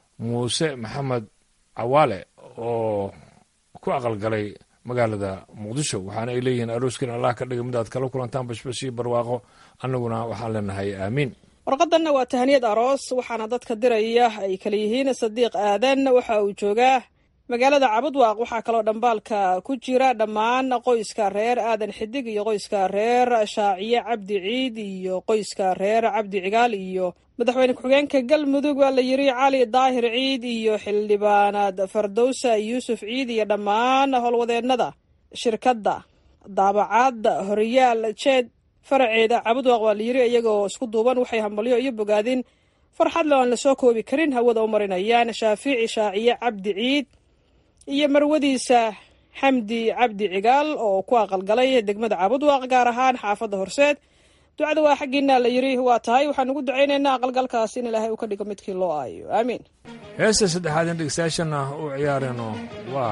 muuse maxamed cawaale oo ku aqalgalay magaalada muqdisho waxaana ay leeyihiin arooskin allah ka dhiga mid aad kala kulantaan bashbash iyo barwaaqo annaguna waxaan leenahay aamiin warqadanna waa tahaniyad aroos waxaana dadka diraya ay kala yihiin sadiiq aadan waxa uu joogaa magaalada cabudwaaq waxaa kaloo dhambaalka ku jira dhammaan qoyska reer aadan xidig iyo qoyska reer shaaciye cabdi ciid iyo qoyska reer cabdi cigaal iyo madaxweyne ku-xigeenka galmudug waa la yiri cali daahir ciid iyo xildhibaanad fardowsa yuusuf ciid iyo dhammaan howlwadeennada shirkadda daabacaadda horiyaal jeed faraceeda cabudwaaq waa la yiri iyagoo isku duuban waxay hambalyo iyo bogaadin farxad le aan lasoo koobi karin hawada u marinayaan shaafiici shaaciye cabdi ciid iyo marwadiisa xamdi cabdi cigaal oo ku aqalgalay degmada cabudwaaq gaar ahaan xaafadda horseed ducada waa xaggiina la yiri waa tahay waxaan ugu ducaynaynaa aqalgalkaas in ilaahay uu ka dhigo midkii loo aayo aamiin heesta saddexaad in dhegeystayaashana u ciyaarayno waa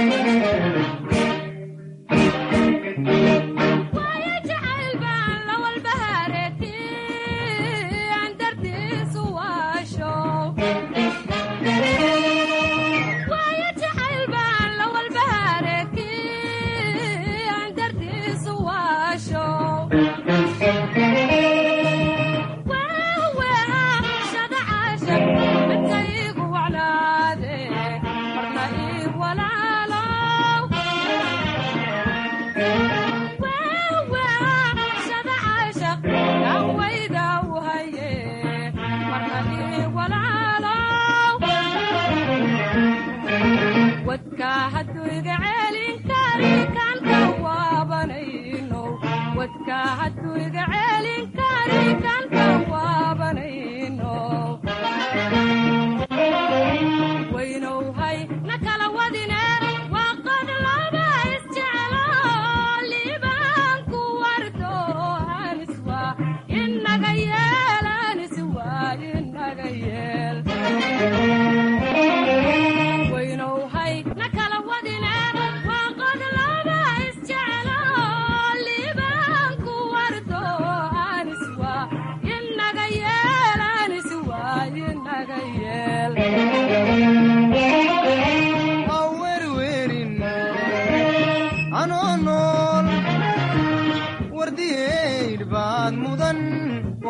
jacayl baan la wal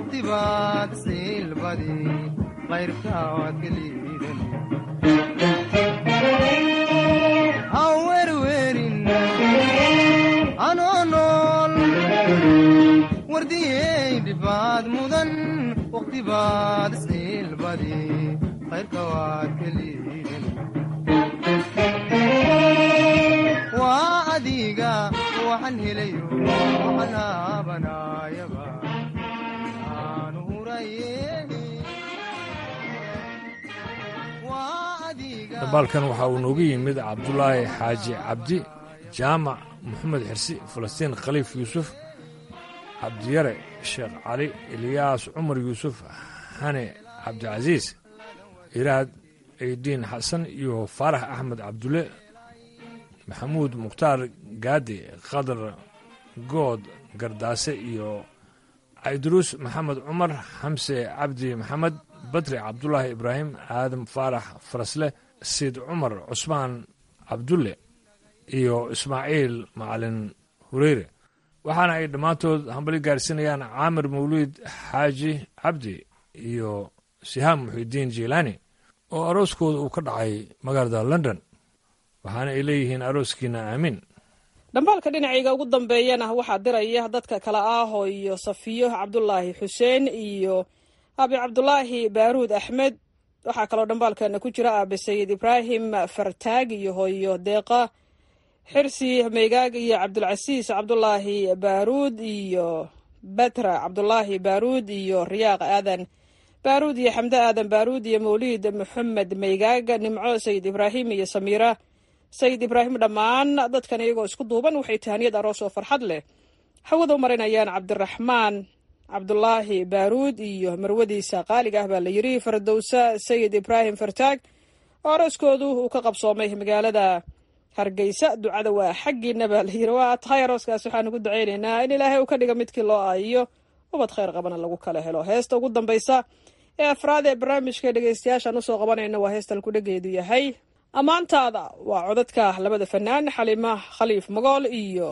waqti baad siilbadi qayrka waad ka liidan hawerwerin anoo nool wardiyey dhibaad mudan waqti baad siilbadi qayrka waad ka liidan waa adiga waxaan helayo waxaan haabanaayaba aan huraye dabaalkan waxaa uu noogu yimid cabdulaahi xaaji cabdi jaamac maxamed xirsi falastiin khaliif yuusuf cabdiyare sheekh cali eliyaas cumar yuusuf hane cabdicasiis iraad eydiin xasan iyo faarax axmed cabdulle maxamuud mukhtaar gaadi khadar good gardaase iyo cayduruus maxamed cumar xamse cabdi maxamed badri cabdulaahi ibraahim aadam faarax farasle siid cumar cusmaan cabdulle iyo ismaaciil macalin hureyre waxaana ay dhammaantood hambali gaarsiinayaan caamir mawliid xaaji cabdi iyo sihaam muxidiin jiilaani oo arooskooda uu ka dhacay magaalada london waxaana ay leeyihiin arooskiina aamiin dhambaalka dhinacayga ugu dambeeyana waxaa diraya dadka kale ah oo iyo safiyo cabdulaahi xuseen iyo abi cabdulaahi baaruud axmed waxaa kaloo dhambaalkeena ku jira aabe sayid ibraahim fartaag iyo hooyo deeqa xirsi meygaag iyo cabdulcasiis cabdulaahi baaruud iyo batra cabdulaahi baaruud iyo riyaaq aadan baaruud iyo xamde aadan baaruud iyo mawliid maxamed meygaag nimco sayid ibraahim iyo samiira sayid ibraahim dhammaan dadkan iyagoo isku duuban waxay tahaniyad aroos oo farxad leh hawada u marinayaan cabdiraxmaan cabdulaahi baaruud iyo marwadiisa qaaliga ah baa la yidhi fardowsa sayid ibraahim fartaag oo arooskoodu uu ka qabsoomay magaalada hargeysa ducada waa xaggiina baa la yidhi waa tahay arooskaas waxaan ugu ducaynaynaa in ilaahay uu ka dhiga midkii loo aayiyo ubad khayr qabana lagu kala helo heesta ugu dambaysa ee afraad ee barnaamijka dhegeystayaashaan usoo qabanayna waa heestan kudhageedu yahay ammaantaada waa codadka labada fanaan xalima khaliif magool iyo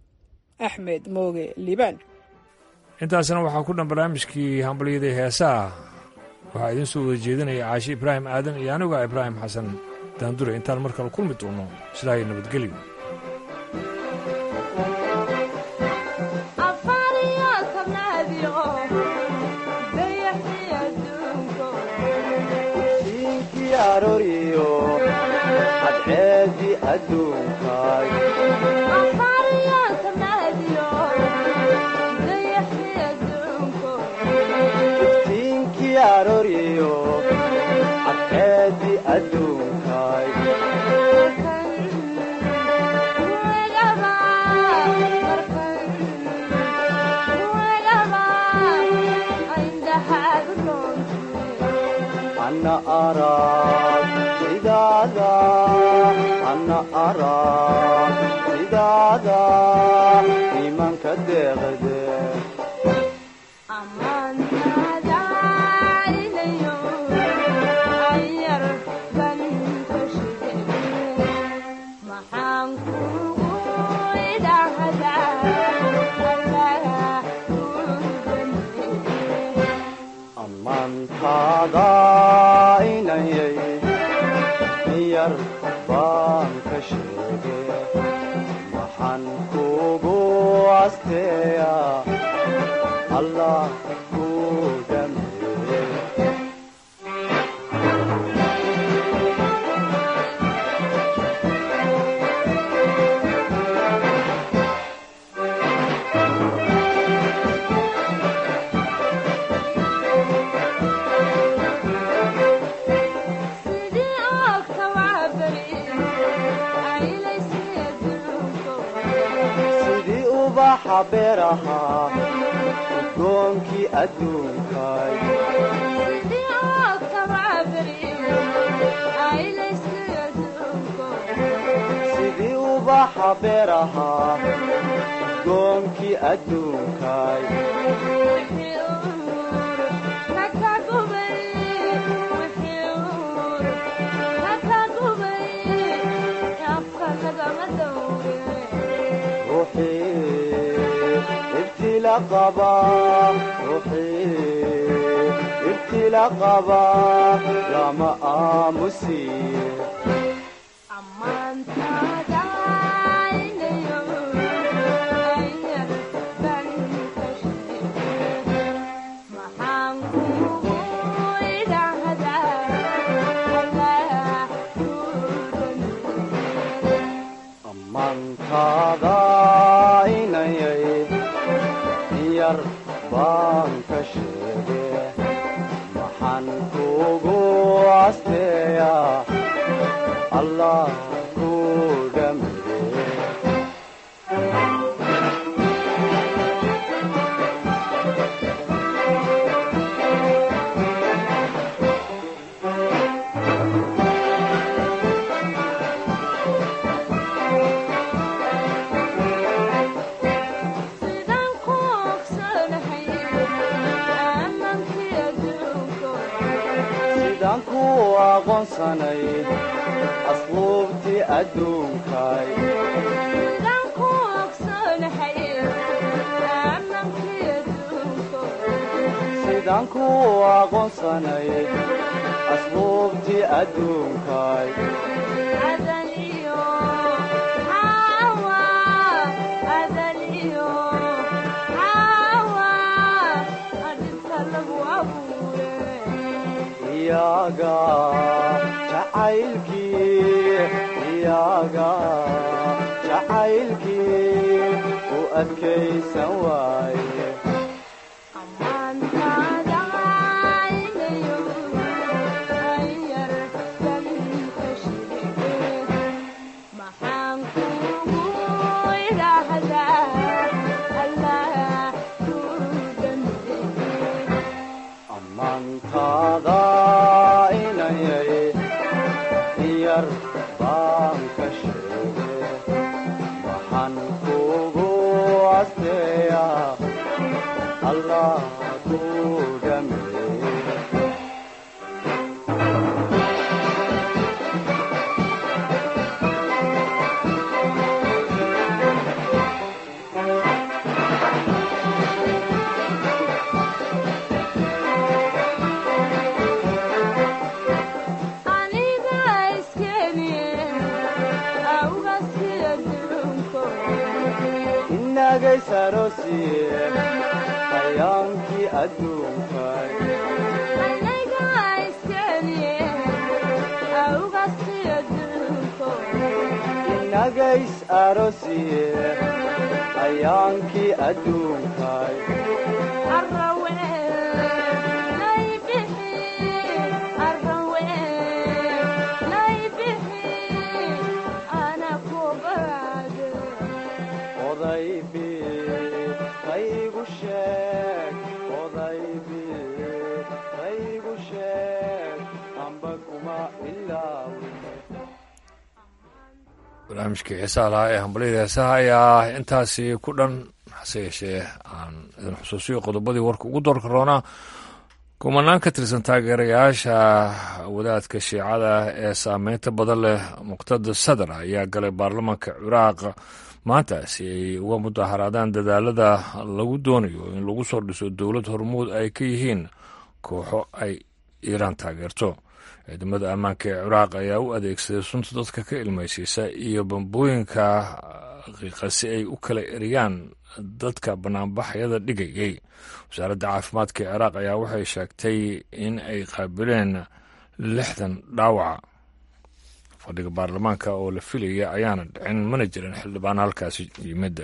axmed mooge liibaan intaasna waxaa ku dhan barnaamijkii hambalyadii heesaha waxaa idiin soo wada jeedinaya caashi ibraahim aadan iyo aniga ibraahim xasan daandure intaan mar kale kulmi doono sidaa iyo nabadgelyo aroriyo cadceedi adduunkaay iftiinkii aroriyo cadceedi adduunkaay ana arag sidaada ana arag sidaada imanka deeqde amantaada inayay yar baan ka sheege waxaan kugu asteeya allah ku dhameeye sidii ubaxa beeraha udgoonkii adduunkaay sidii ubaxa beeraha udgoonkii adduunkaay ruuxii ibtila qaba ruuxii ila qaba lama aamusiye ammaantaada inayay yar baan ka sheege maxaan kugu asteeya allah ku dhammeeye sidaan ku aqoonsanay asluubtii adduunkay sidaan ku aqoonsanay asluubtii adduunkay iyaga jacaylkii iyaga jacaylkii u adkaysan waaye ammaantaada inayay yar baan ka sheege waxaan kugu asteeya allah ku dhameeye inagaysarosiye hayaankii adduunkay inagays arosiye hayaankii adduunkay odaybi qaygu sheeg odaybi qaygu sheeg amba kuma ilaawin barnaamijkii xiisaha lahaa ee hambalyada heesaha ayaa intaasi ku dhan hase yeeshee aan idin xusuusiyo qodobadii warka ugu doorka roonaa kumanaan ka tirsan taageerayaasha wadaadka shiicada ee saameynta badan leh muqtada sadar ayaa galay baarlamaanka ciraaq maanta si ay uga mudaharaadaan dadaalada lagu doonayo in lagu soo dhiso dowlad hormuud ay ka yihiin kooxo ay iiraan taageerto ciidamada ammaanka ee ciraaq ayaa u adeegsaday sunta dadka ka ilmaysiisa iyo bambooyinka qiiqa si ay u kala eriyaan dadka banaanbaxyada dhigayay wasaaradda caafimaadka ee ciraaq ayaa waxay sheegtay in ay qaabileen lixdan dhaawaca fadhiga baarlamaanka oo la filaya ayaana dhicin mana jirin xildhibaan halkaasi yimid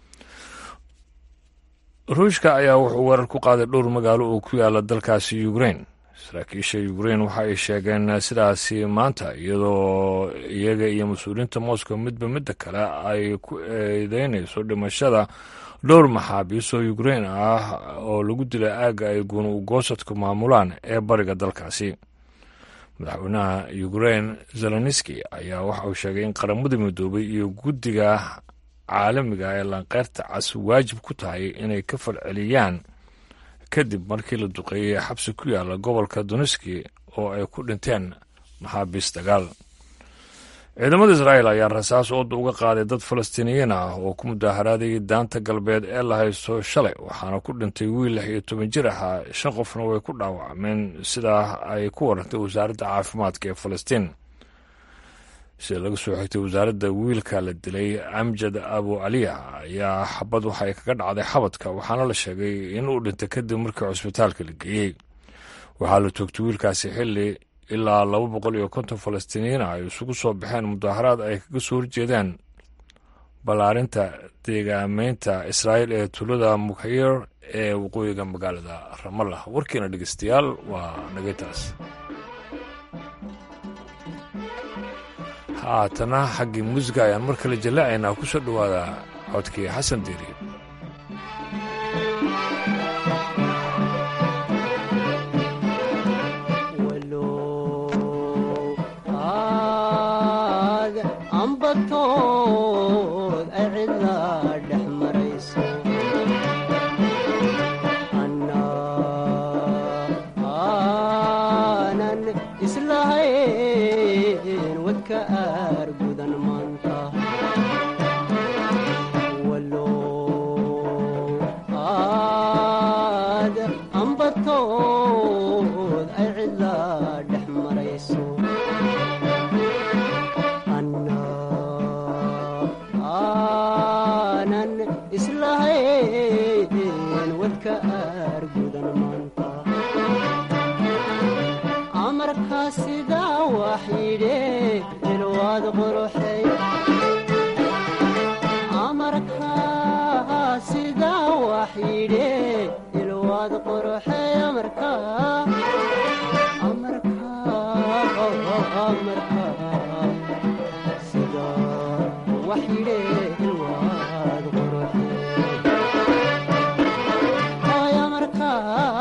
ruushka ayaa wuxuu weerar ku qaaday dhowr magaalo oo ku yaala dalkaasi ukrain saraakiisha ukrain waxa ay sheegeen sidaasi maanta iyadoo iyaga iyo mas-uuliyiinta moscow midba midda kale ay ku eedeynayso dhimashada dhowr maxaabiis oo ukrain ah oo lagu dilay aagga ay guun ugoosadku maamulaan ee bariga dalkaasi madaxweynaha ukrain zeloniski ayaa waxa uu sheegay in qaramada midoobay iyo guddiga caalamiga ee lanqeyrta cas waajib ku tahay inay ka falceliyaan kadib markii la duqeeyey xabsi ku yaala gobolka doneski oo ay ku dhinteen maxaabiis dagaal ciidamada israa'el ayaa rasaas ooda uga qaaday dad falastiiniyiin ah oo ku mudaaharaadayay daanta galbeed ee la haysto shalay waxaana ku dhintay wiil lix iyo toban jir ahaa shan qofna way ku dhaawacmeen sidaa ay ku warantay wasaaradda caafimaadka ee falastiin sida laga soo xigtay wasaaradda wiilka la dilay amjad abu caliya ayaa xabad waxay kaga dhacday xabadka waxaana la sheegay in uu dhintay kadib markii cusbitaalka la geeyey waxaa la toogtay wiilkaasi xilli ilaa laba boqol iyo konton falastiiniyiin ah ay isugu soo baxeen mudaaharaad ay kaga soo horjeedaan ballaarinta deegaameynta israa'iil ee tuulada mukhayir ee waqooyiga magaalada ramallah warkiina dhegeystayaal waa nagaytaas haatana xaggii muusiga ayaan mar kale jallaacaynaa ku soo dhowaada codkii xasan diiri ambatood ay cidlaa dhex marayso aanan islahayn wadka aar gudan maanta walo aad ambatood ay cidlaa dhex marayso aanan islahayn wadka aar gudan maanta amarkaa sidaa waxyidhe ilwaad quruxay amarkaa sidaa waxyidhe ilwaad quruxay amarkaa amarkaa amarkaa sidaa waxyidhe ilwaad quruxay ay amarkaa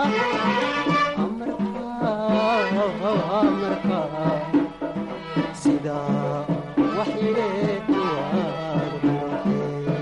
amarkaa sidaa waxyidhe ilwaad quruxay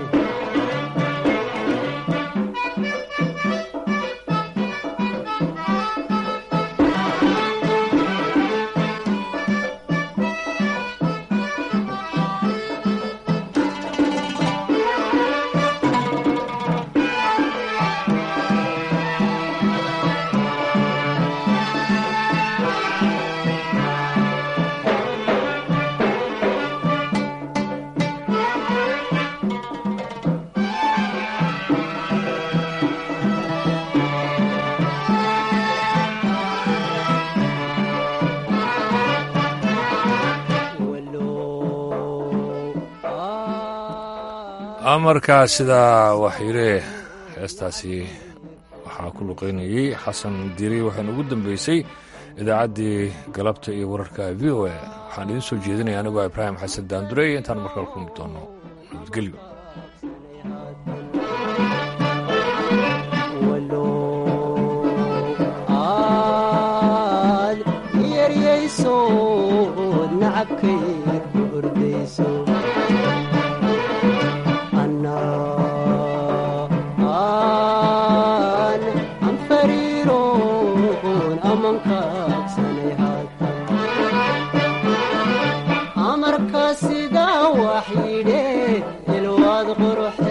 amarkaa sidaa waxyire heestaasi waxaa ku luqaynayey xasan diri waxayna ugu dambeysay idaacaddii galabta iyo wararka v o a waxaan idiin soo jeedinaya anigoo ibraahim xasan daandurey intaan markale kulmi doono nabadgelyo aad yeryaysood nacabkay ku ordayso aan anfariiroon amankaagsanay haatan amarkaa sidaa waxyidhe ilwaad qurux